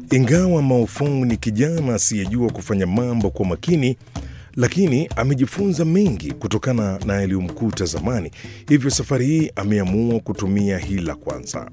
Ingawa Maofong ni kijana asiyejua kufanya mambo kwa makini, lakini amejifunza mengi kutokana na yaliyomkuta zamani. Hivyo safari hii ameamua kutumia hila kwanza.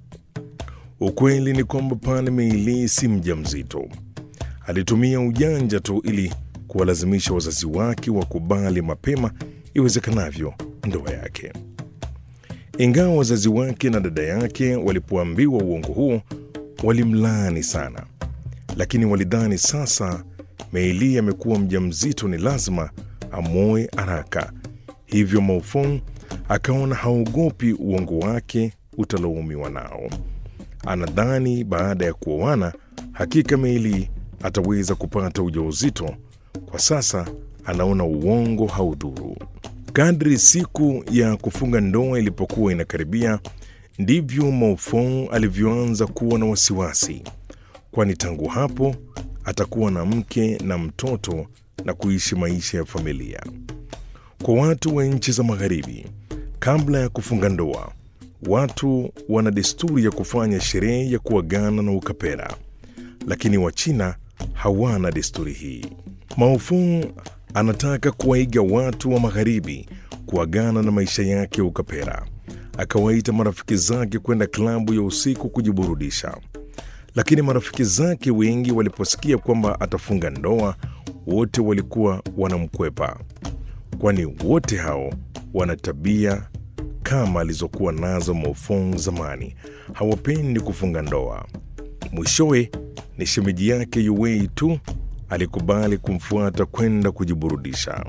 Ukweli ni kwamba pale Meili si mjamzito. Alitumia ujanja tu ili kuwalazimisha wazazi wake wakubali mapema iwezekanavyo ndoa yake. Ingawa wazazi wake na dada yake walipoambiwa uongo huo walimlaani sana, lakini walidhani sasa Meili amekuwa mjamzito, ni lazima amwoe haraka. Hivyo Maofong akaona haogopi uongo wake utalaumiwa nao. Anadhani baada ya kuoana hakika Meili ataweza kupata ujauzito. Kwa sasa anaona uongo haudhuru. Kadri siku ya kufunga ndoa ilipokuwa inakaribia, ndivyo Maofong alivyoanza kuwa na wasiwasi, kwani tangu hapo atakuwa na mke na mtoto na kuishi maisha ya familia. Kwa watu wa nchi za Magharibi, kabla ya kufunga ndoa, watu wana desturi ya kufanya sherehe ya kuagana na ukapera, lakini Wachina hawana desturi hii. Maofong anataka kuwaiga watu wa Magharibi kuagana na maisha yake ya ukapera. Akawaita marafiki zake kwenda klabu ya usiku kujiburudisha, lakini marafiki zake wengi waliposikia kwamba atafunga ndoa, wote walikuwa wanamkwepa, kwani wote hao wana tabia kama alizokuwa nazo Maofong zamani. Hawapendi kufunga ndoa. Mwishowe ni shemeji yake Yuwei tu alikubali kumfuata kwenda kujiburudisha.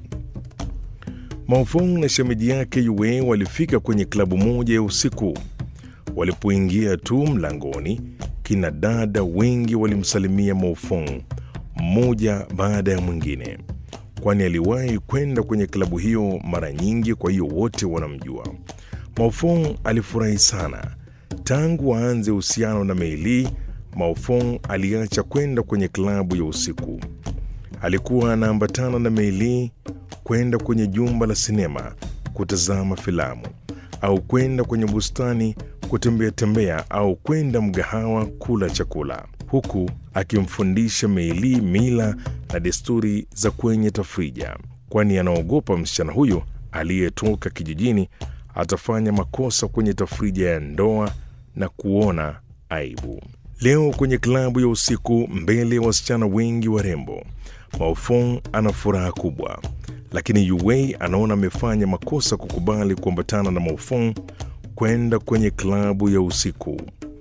Maofong na shemeji yake Yue walifika kwenye klabu moja ya usiku. Walipoingia tu mlangoni, kina dada wengi walimsalimia Maofong mmoja baada ya mwingine, kwani aliwahi kwenda kwenye klabu hiyo mara nyingi, kwa hiyo wote wanamjua. Maofong alifurahi sana. Tangu waanze uhusiano na Meili, Maofong aliacha kwenda kwenye klabu ya usiku. Alikuwa anaambatana na Meili kwenda kwenye jumba la sinema kutazama filamu au kwenda kwenye bustani kutembea tembea au kwenda mgahawa kula chakula, huku akimfundisha Meili mila na desturi za kwenye tafrija, kwani anaogopa msichana huyo aliyetoka kijijini atafanya makosa kwenye tafrija ya ndoa na kuona aibu. Leo kwenye klabu ya usiku mbele ya wasichana wengi warembo, Maofong ana furaha kubwa, lakini Yuwei anaona amefanya makosa kukubali kuambatana na Maofong kwenda kwenye klabu ya usiku.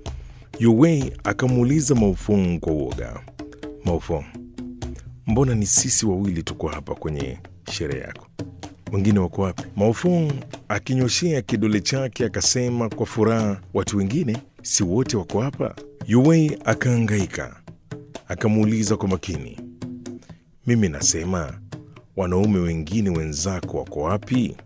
Yuwei akamuuliza Maofong kwa uoga, Maofong, mbona ni sisi wawili tuko hapa kwenye sherehe yako? Wengine wako wapi? Maofong akinyoshea kidole chake akasema kwa furaha, watu wengine si wote wako hapa? Yuwei akaangaika, akamuuliza kwa makini, mimi nasema wanaume wengine wenzako wako wapi?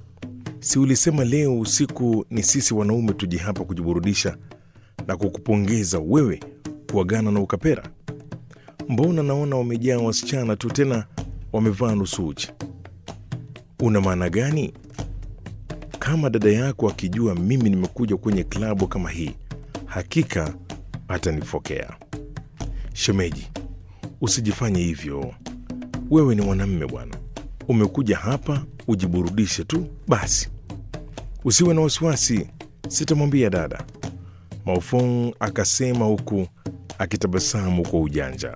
Si ulisema leo usiku ni sisi wanaume tuje hapa kujiburudisha na kukupongeza wewe kuagana na ukapera? Mbona naona wamejaa wasichana tu, tena wamevaa nusu uchi. Una maana gani? Kama dada yako akijua mimi nimekuja kwenye klabu kama hii, hakika atanifokea. Shemeji, usijifanye hivyo. Wewe ni mwanamme bwana, umekuja hapa ujiburudishe tu basi, usiwe na wasiwasi, sitamwambia dada. Maofong akasema huku akitabasamu kwa ujanja.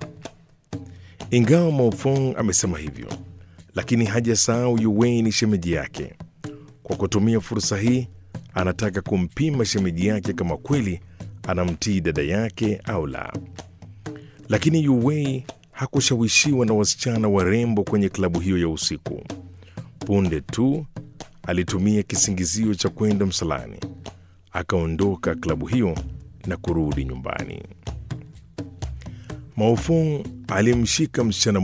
Ingawa Maofong amesema hivyo, lakini hajasahau Yuwei ni shemeji yake. Kwa kutumia fursa hii, anataka kumpima shemeji yake kama kweli anamtii dada yake au la. Lakini Yuwei hakushawishiwa na wasichana warembo kwenye klabu hiyo ya usiku. Punde tu alitumia kisingizio cha kwenda msalani, akaondoka klabu hiyo na kurudi nyumbani. Maofong alimshika msichana